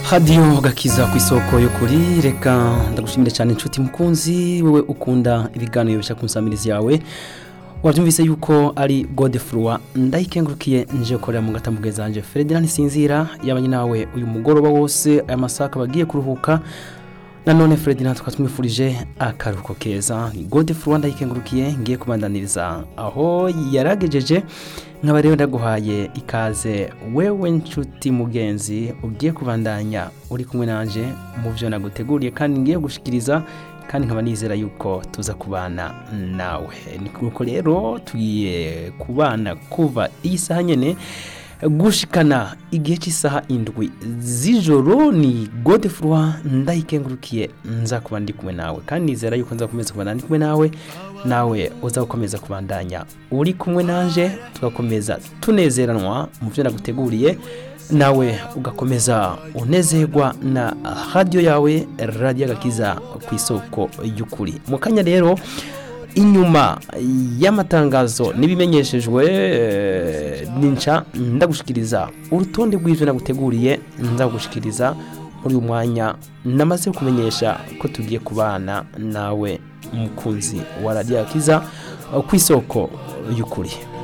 hadiyo gakiza ku isoko yo kuri reka ndagushimire cyane inshuti mukunzi wowe ukunda ibiganiro bishya ku nsamirizi yawe wabyumvise yuko ari godefurwa ndayikengurukiye nje korera mu gatambwe zanje Ferdinand Sinzira yabanye nawe uyu mugoroba wose aya masaka bagiye kuruhuka nanone Ferdinand twatwifurije akaruhuko keza ni godefurwa ndayikengurukiye ngiye kubandaniriza aho yaragejeje nkaba rero ndaguhaye ikaze wewe nshuti mugenzi ugiye kubandanya uri kumwe nanje mu byo naguteguriye kandi ngiye gushikiriza kandi nkaba nizera yuko tuza kubana nawe ni kuko rero tugiye kubana kuva iyi saha nyene gushikana igihe cy'isaha indwi z'ijoro ni godefurwa ndayikengurukiye nza kuba ndi kumwe nawe kandi nizera yuko nza gukomeza kubana ndi kumwe nawe nawe uza gukomeza kubandanya uri kumwe nanje tugakomeza tunezeranwa mu byo naguteguriye nawe ugakomeza unezerwa na radiyo yawe radiyo agakiza ku isoko y'ukuri mu kanya rero inyuma y'amatangazo n'ibimenyeshejwe ninca ndagushikiriza urutonde rw'ibyo naguteguriye ndagushikiriza muri uyu mwanya namaze kumenyesha ko tugiye kubana nawe umukunzi wa radiyo agakiza ku isoko y'ukuri